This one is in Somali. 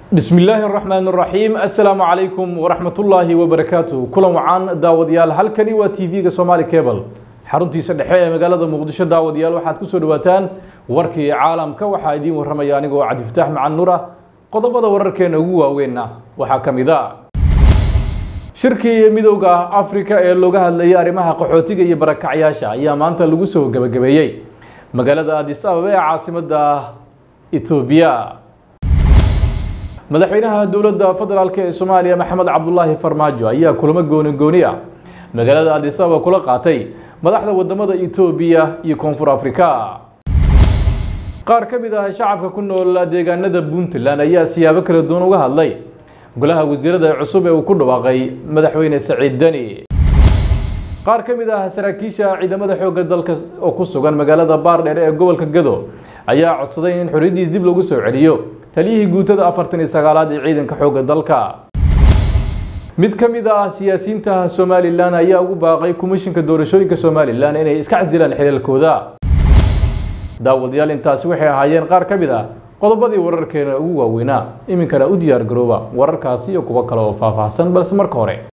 bismi illaahi araxmaan araxiim assalaamu calaykum waraxmatullaahi wabarakaatuh kulan wacaan daawadayaal halkani waa t v-ga somaali cable xaruntiisa dhexe ee magaalada muqdisho daawadayaal waxaad kusoo dhawaataan warkii caalamka waxaa idiin warramaya anigoo cabdifataax macan nuur ah qodobada wararkeena ugu waaweynna waxaa ka mid a shirkii midowda afrika ee looga hadlayay arrimaha qaxootiga iyo barakacyaasha ayaa maanta lagu soo gebagabeeyey magaalada adis ababa ee caasimadda etoobiya madaxweynaha dowladda federaalk ee soomaaliya maxamed cabdulaahi farmaajo ayaa kulamo gooni gooni ah magaalada adis ababa kula qaatay madaxda wadamada etoobiya iyo koonfur afrika qaar ka mid ah shacabka ku nool deegaanada puntland ayaa siyaabo kala duwan uga hadlay golaha wasiirada cusub ee uu ku dhawaaqay madaxweyne saciid deni qaar ka mid ah saraakiisha ciidamada xoogga dalka oo ku sugan magaalada baardheer ee gobolka gado ayaa codsaday in xorriyaddiis dib lagu soo celiyo taliyihii guutada afartan iyo sagaalaad ee ciidanka xoogga dalka mid ka mid ah siyaasiyiinta somalilan ayaa ugu baaqay komishinka doorashooyinka somalilan inay iska casilaan xilaalkooda daawadayaal intaasi waxay ahaayeen qaar ka mid ah qodobadii wararkeena ugu waaweynaa iminkana u diyaar garooba wararkaasi iyo kuwo kale oo faahfaahsan balse marka hore